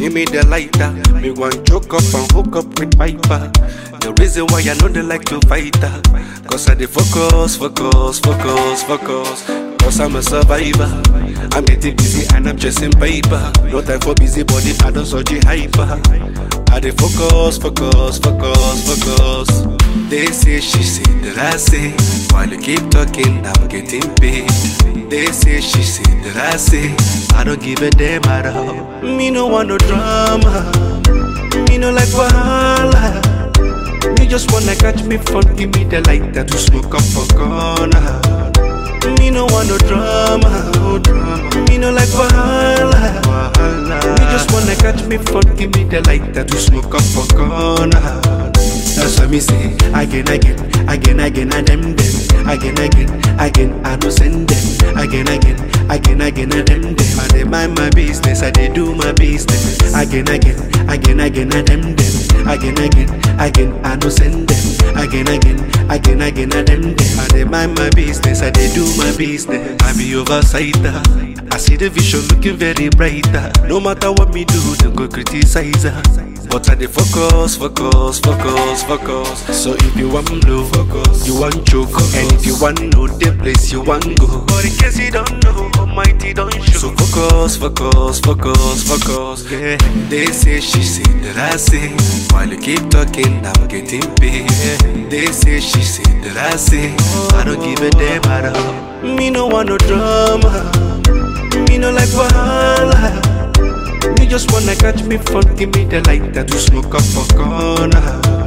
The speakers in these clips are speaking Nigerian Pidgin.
give me the lighter. Me want choke up and hook up with Piper. The reason why I know they like to fight her. Cause I dey focus, focus, focus, focus. Cause I'm a survivor. I'm getting busy and I'm chasing paper. No time for busy body, I don't surgery hyper. I dey focus, focus, focus, focus. They say, she say, that I say. While you keep talking, I'm getting paid. They say, she say, that I say. I don't give a damn at all. Me no want no drama. Me no like wahala. Me just wanna catch me fun, give me the lighter to smoke up for corner. Me no want no drama, no drama. Me no like wahala, wahala. Me just wanna catch me fun, give me the lighter to smoke up for corner. That's what me say again, again, again, again, and them, them, again, again, again. I no send them again, again, again, again, and them, them. I dey mind my business, I dey do my business again, again, again, again, and them, them, again, again, again. I no send them again, again, again, again, and them, them. I dey mind my business, I dey do my business. I be oversighter. I see the vision looking very brighter. No matter what me do, they go criticize her. But I dey focus, focus, focus, focus. So if you want blow, focus. You want choke, and if you want know the place you want go. But in case you don't know, Almighty don't show. So focus, focus, focus, focus. Yeah. They say, she say, that I say. While you keep talking, I'm getting paid. They say, she say, that I say. I don't give a damn at all. Me no want no drama. Me no like wahala. Me just wanna catch me fun, give me the lighter to smoke up for corner.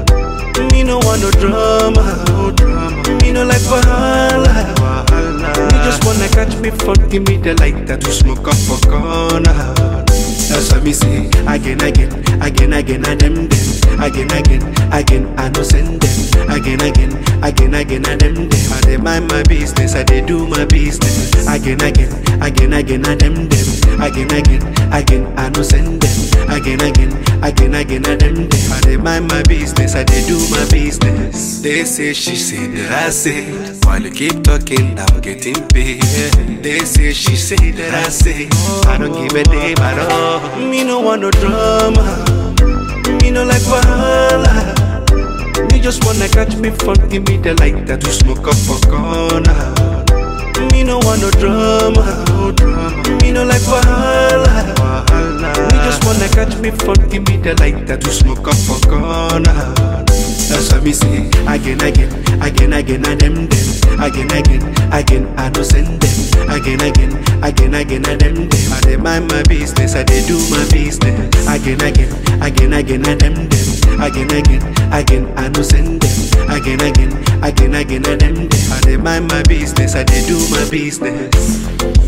Me no want no drama, no drama. Me no like wahala, wahala. Me just wanna catch me fun, give me the lighter to smoke up for corner. That's what me say again, again, again, again, and them, them, again, again, again. I no send them again, again, again, again, and them, them. I dey mind my business, I dey do my business again, again, again, again, and them, them, again, again, again. I no send them again, again, again, again, and them, them. I dey mind my business, I dey do my business. They say, she say, that I say. While you keep talking, I'm getting paid. They say, she say, that I say. I don't give a damn at all. Me no want no drama. Me no like wahala. Me just wanna catch me fun, give me the lighter to smoke up for corner. Me no want no drama, no drama. Me no like wahala, wahala. Me just wanna catch me fun, give me the lighter to smoke up for corner. That's what me say again, again, again, again, and them, them, again, again, again. I no send them again, again, again, again, and them, them. I dey mind my business, I dey do my business again, again, again, again, and them, them, again, again, again. I no send them again, again, again, again, and them, them. I dey mind my business, I dey do my business.